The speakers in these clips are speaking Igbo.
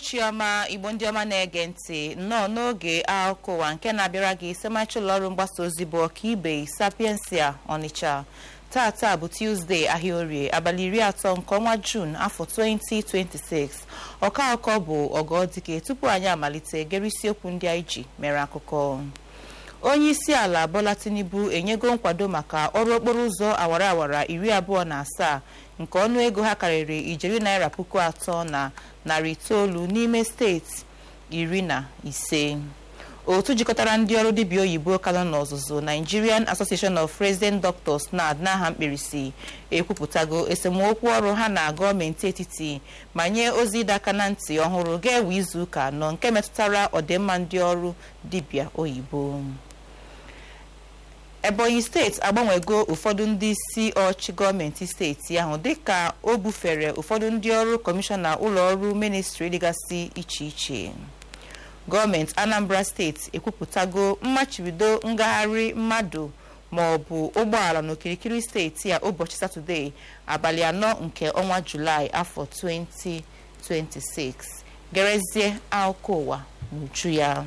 uhuruchi ọma igbo ndị ọma na-ege ntị nnọọ n'oge akụkọ ụwa nke na-abịara gị semachi ụlọọrụ mgbasa ozi bụ ọkaibe sapiensia ọnịcha tata bụ tuzdee ahịa orie abalị iri atọ nke ọnwa juun afọ 2026 ọka akụkọ bụ ọgọdike tupu anyị amalite gere isiokwu ndị anyị ji mere akụkọ onye isi ala bola tinubu enyego nkwado maka ọrụ okporo ụzọ awara awara iri abụọ na asaa nke ọnụego ha karịrị ijeri naira puku atọ na narị itoolu n'ime steeti iri na ise otu jikọtara ndị ọrụ dibịa oyibo ka nọ n'ọzụzụ nigerian association of resident doctors nad n'aha mkpirisi ekwupụtago esemokwu ọrụ ha na gọọmenti etiti ma nye ozi ịdọ aka na ntị ọhụrụ ga-ewe izu ụka anọ nke metụtara ọdịmma ndị ọrụ dibịa oyibo ebonyi steeti agbanwego ụfọdụ ndị isi ọchị gọọmenti steeti ahụ dịka o bufere ụfọdụ ndị ọrụ kọmishọna ụlọ ọrụ ministri dịgasị iche iche gọọmenti anambra steeti ekwupụtago mmachibido ngagharị mmadụ ma ọ bụ ụgbọala n'okirikiri steeti a ụbọchị satọde abalị anọ nke ọnwa julaị afọ 2026 gerezie akụkọ ụwa n'uju ya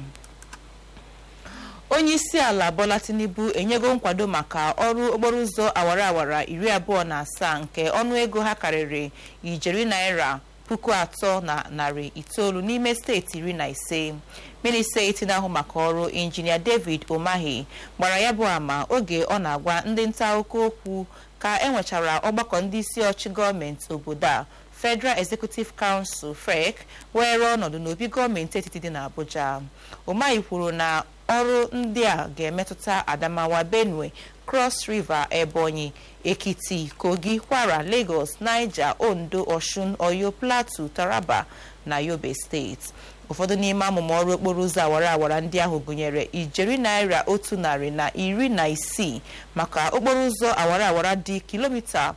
onye isi ala bola tinubu enyego nkwado maka ọrụ okporo ụzọ awara awara iri abụọ na asaa nke ọnụego ha karịrị ijeri naira puku atọ na narị itoolu n'ime steeti iri na ise minista eti na-ahụ maka ọrụ injinia david omahi gbara ya bụ ama oge ọ na-agwa ndị nta akụkọ okwu ka enwechara ọgbakọ ndị isi ọchị gọọmenti obodo a federal executive council frec were ọnọdụ n'obi gọọmenti etiti dị n'abuja omahi kwuru na ọrụ ndị a ga-emetụta adamawa benue cross river ebonyi ekiti kogi kwara lagos niger ondo osun oyo plateau taraba na yobe steeti ụfọdụ n'ime amụma ọrụ okporo ụzọ awara awara ndị ahụ gụnyere ijeri naira otu narị na iri na isii maka okporo ụzọ awara awara dị kilomita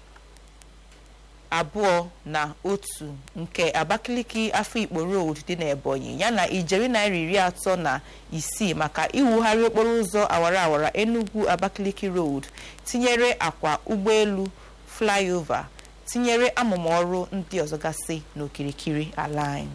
abụọ na otu nke abakaliki afikpo road dị n'ebonyi yana ijeri naira iri atọ na isii maka iwugharị okporo ụzọ awara awara enugu abakaliki road tinyere akwa ụgbọelu flyover tinyere amụma ọrụ ndị ọzọ gasị n'okirikiri ala anyị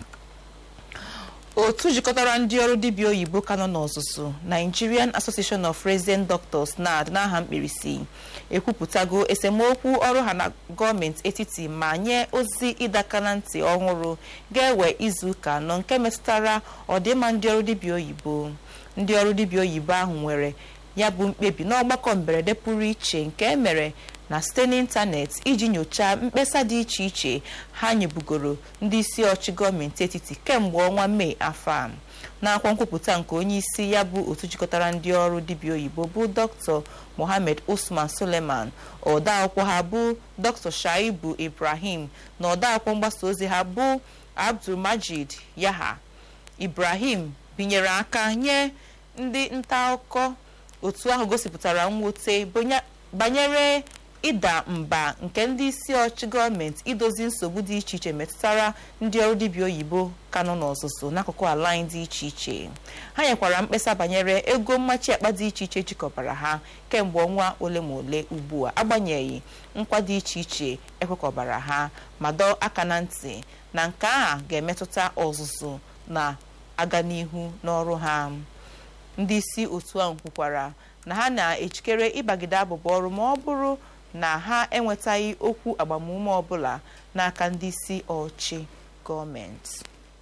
otu jikọtara ndị ọrụ dibịa oyibo ka nọ n'ọzụzụ nigerian association of resident doctors nad n'aha mkpirisi ekwupụtago esemokwu ọrụ ha na gọọmenti etiti ma nye ozi ịdaka na ntị ọhụrụ ga-ewe izu ụka anọ nke metụtara ọdịmma ndị ọrụ dibịa oyibo ndị ọrụ dibịa oyibo ahụ nwere ya bụ mkpebi n'ọgbakọ mberede pụrụ iche nke emere na site n'ịntanetị iji nyochaa mkpesa dị iche iche ha nyebugoro ndị isi ọchị gọọmenti etiti kemgbe ọnwa mee afọ a n'akwa nkwupụta nke onye isi ya bụ otu jikọtara ndị ọrụ dibịa oyibo bụ dr mohammed usman suleman ọdaakwụkwọ ha bụ dr shaibu ibrahim na ọdaakwụkwọ mgbasa ozi ha bụ abdulmajid yaha ibrahim binyere aka nye ndị nta akụkọ otu ahụ gosipụtara mwute banyere ịda mba nke ndị isi ọchị gọọmenti idozi nsogbu dị iche iche metụtara ndị ọrụ dibịa oyibo ka nọ n'ọzụzụ n'akụkụ ala anyị dị iche iche ha nyekwara mkpesa banyere ego mmachi akpa dị iche iche jikọbara ha kemgbe ọnwa ole ma ole ugbu a agbanyeghị nkwa dị iche iche ekwekọbara ha ma dọọ aka na ntị na nke a ga-emetụta ọzụzụ na-aga n'ihu n'ọrụ ha ndị isi otu ahụ kwukwara na ha na-ejikere ịbagide abụba ọrụ ma ọ bụrụ na ha enwetaghị okwu agbamume ọbụla n'aka ndị isi ọchị gọọmenti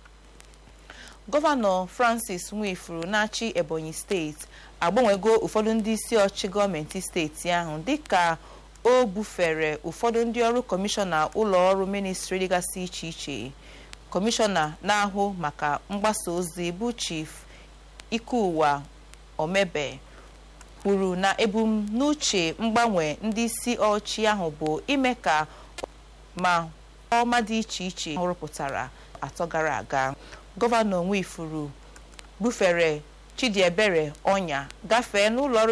gọvanọ francis nwifuru na-achị ebonyi steeti agbanwego ụfọdụ ndị isi ọchị gọọmenti steeti ahụ dịka o bufere ụfọdụ ndị ọrụ kọmishọna ụlọ ọrụ ministri dịgasị iche iche kọmishọna na-ahụ maka mgbasa ozi bụ chief ikeuwa omebe kwuru na ebumnuche mgbanwe ndị isi ọchị ahụ bụ ime ka ma ọma dị iche iche rụpụtara atọ gara aga gọvanọ nwifuru bufere chidiebere ọnya gafee n'ụlọ ọrụ